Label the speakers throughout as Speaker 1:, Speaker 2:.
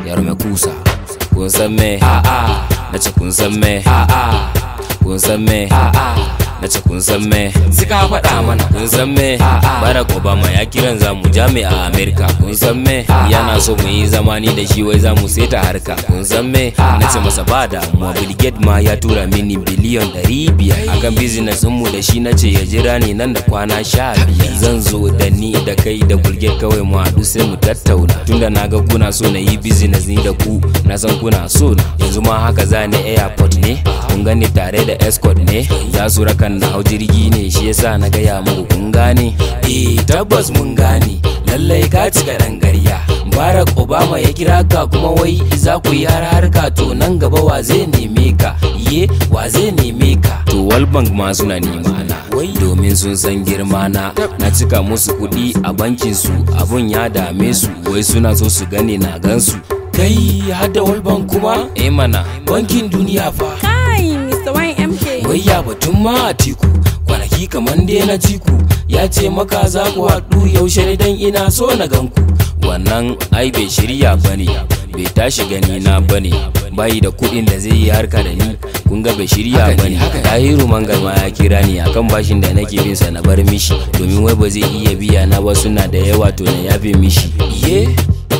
Speaker 1: yaro mai kusa kun san me a'a na ce kun san me a'a kun san me a'a na ce kun san me
Speaker 2: Suka faɗa mana
Speaker 1: kun san me barack obama ya kiran za mu jami'a a america kun san me yana so mu yi zamani da shi wai za mu seta harka kun san me na ce masa ba damuwa bill Gates ma ya tura mini biliyon ɗari biyar akan business mu da shi na ce ya jira ni nan da kwana sha biyar zan zo da ni da kai da bill Gates kawai mu haɗu sai mu tattauna tunda na ga kuna so na yi business ni da ku na san kuna so na yanzu ma haka za ni airport ne kun gani tare da escort ne za su raka na hau jirgi ne shi yasa na gaya muku kun gane eh tabbas mun gane lallai ka cika dan garya barack obama ya kira ka kuma wai za ku yi har harka to nan gaba wa zai neme ka ye wa zai neme ka to world bank ma suna nema na wai domin sun san girma na na cika musu kuɗi a bankin su abun ya dame su wai suna so su gane na gansu kai hada world bank kuma eh mana bankin duniya fa
Speaker 3: Kai, Mr. YMK.
Speaker 1: wai ya batun ma a tiku kwanaki kaman dai na tiku ya ce maka za ku haɗu yaushe ne dan ina so na ganku wannan ai bai shirya bane bai tashi gani na bane bayi da kuɗin da zai yi harka da ni kun ga bai shirya bane tahiru mangal ma ya kira ni akan bashin da nake bin sa na bar mishi domin wai ba zai iya biya na ba suna da yawa to na yafe mishi ye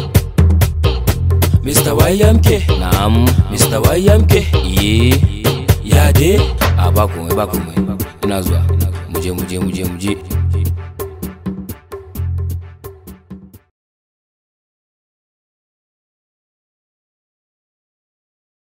Speaker 1: Mr. YMK Na'am Mr. YMK Ye Ya de A ba komai ba komai Ina zuwa Muje muje muje muje